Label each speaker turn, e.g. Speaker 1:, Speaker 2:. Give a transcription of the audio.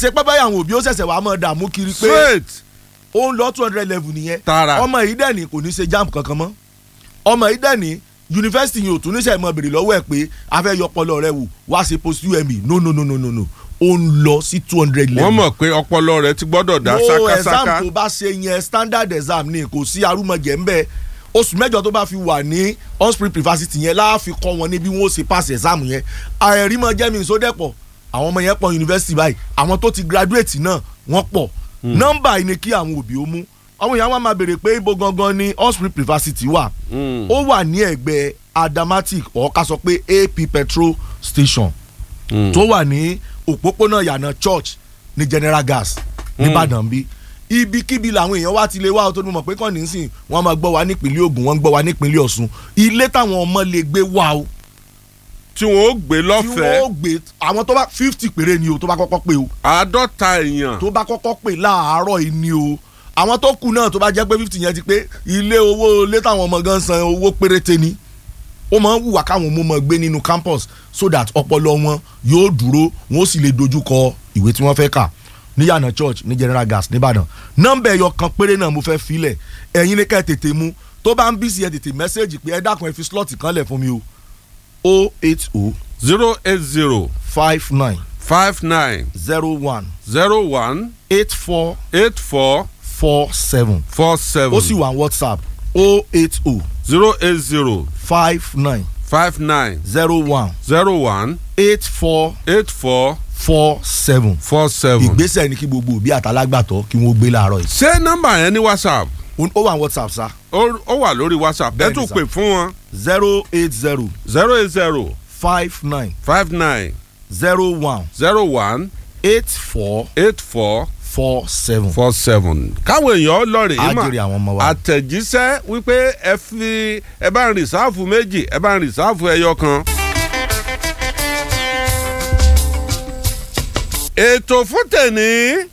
Speaker 1: ṣe pẹ́ báyà àwọn òbí ó ṣẹ̀ṣẹ̀ wàá mọ̀ dààmú kiri pé
Speaker 2: straight
Speaker 1: ó ń lọ two hundred level nìyẹn
Speaker 2: Tààrà.
Speaker 1: ọmọ yìí dẹ̀ ní kò ní ṣe jamb kankan mọ́ ọmọ yìí dẹ̀ ní yunifásitì yìí ò tún níṣẹ́ mọ́ bèrè lọ́wọ́ ẹ̀ pé a fẹ́ yọ ọpọlọ rẹ wò wá ṣe post UME no no no no no no ó ń lọ sí two hundred level
Speaker 2: wọ́n mọ̀ pé ọpọlọ rẹ̀ ti gbọ́dọ̀ dá
Speaker 1: no exam
Speaker 2: ṣákáṣáká
Speaker 1: tó bá ṣe yẹn standard exam ni kò sí arúmọjẹ ń bẹ oṣù mẹ́jọ tó bá fi wà ní osprey privacity yẹn láàfin kọ́ wọn ní bí wọ́n ó ṣe pass exam yẹn àìrímọ jẹ́mi ìsódẹ́pọ̀ àwọn ọmọ yẹn pọ̀ yunifásitì báyìí àwọn tó ti graduate náà wọ́n pọ̀ nọ́mbà yìí ni kí àwọn òbí ó mú àwọn èèyàn wa máa béèrè pé ibo gangan ni osprey privacity wà ó wà ní ẹ̀gbẹ́ adamatic or ká sọ pé ap petrol station tó wà ní òpópónà yànà church ní general gas nìbàdàn bí ibikíbi làwọn èèyàn wá ti lè wá tó ní mọ̀ pé kàn ní sìn wọ́n máa gbọ́ wa nípínlẹ̀ Ògùn wọ́n ń gbọ́ wa nípínlẹ̀ Ọ̀ṣun ilé táwọn ọmọ lè gbé wá o
Speaker 2: tí wọ́n ó gbé
Speaker 1: tí
Speaker 2: lọ́fẹ̀ẹ́
Speaker 1: wọ́n ó gbé àwọn tó bá fifty péré ni o tó bá kọ́kọ́ pé o
Speaker 2: àádọ́ta èèyàn
Speaker 1: tó bá kọ́kọ́ pè láàárọ̀ yìí ni o àwọn tó kù náà tó bá jẹ́ pé fifty yẹn ti pé ilé owó ilé táwọn ọmọ gan san owó péréte ni ó máa ń wùwà káwọn ọmọ máa gbé nínú campus so that ọpọlọ wọn yóò dúró wọn ó sì lè dojú kọ ìwé tí wọ́n fẹ́ kà ní yànà church ní general gas nìbàdàn nọ́mbà ẹ̀yọ kan péré náà mo fẹ́ filẹ̀ ẹ̀yin ní ká ẹ tètè mú tó bá ń bí sí ẹ tètè mẹ́sẹ̀gì pé ẹ dákun ẹ fi slot kan lẹ̀ fún mi o o eight o
Speaker 2: zero eight zero
Speaker 1: five nine
Speaker 2: five nine
Speaker 1: zero one
Speaker 2: zero one
Speaker 1: eight four
Speaker 2: eight four
Speaker 1: four seven
Speaker 2: four seven
Speaker 1: ó sì wà ní whatsapp o eight o
Speaker 2: zero eight zero
Speaker 1: five nine
Speaker 2: five nine
Speaker 1: zero one
Speaker 2: zero one
Speaker 1: eight four
Speaker 2: eight four
Speaker 1: four seven
Speaker 2: four seven.
Speaker 1: ìgbésẹ̀ ni kí gbogbo òbí àtàlágbàtọ́ kí wọ́n gbé láàárọ̀ yìí
Speaker 2: ṣé nọ́mbà yẹn ní whatsapp
Speaker 1: ó wà ní whatsapp sa
Speaker 2: ó ó wà lórí whatsapp ẹ
Speaker 1: Bẹ́ẹ̀ni
Speaker 2: tún
Speaker 1: sà.
Speaker 2: pè fún wọn
Speaker 1: zero eight zero
Speaker 2: zero eight zero
Speaker 1: five nine
Speaker 2: five nine
Speaker 1: zero one
Speaker 2: zero one
Speaker 1: eight four
Speaker 2: eight four
Speaker 1: four seven
Speaker 2: four seven. káwọn èèyàn lọ́ọ̀rì
Speaker 1: á
Speaker 2: yìí mà
Speaker 1: jèrè àwọn ọmọ wa.
Speaker 2: àtẹ̀jíṣẹ́ wípé ẹ fi ẹ bá ń rìsáàfù méjì ẹ bá ń rìsáàfù ẹyọ kan. ètò fún tèní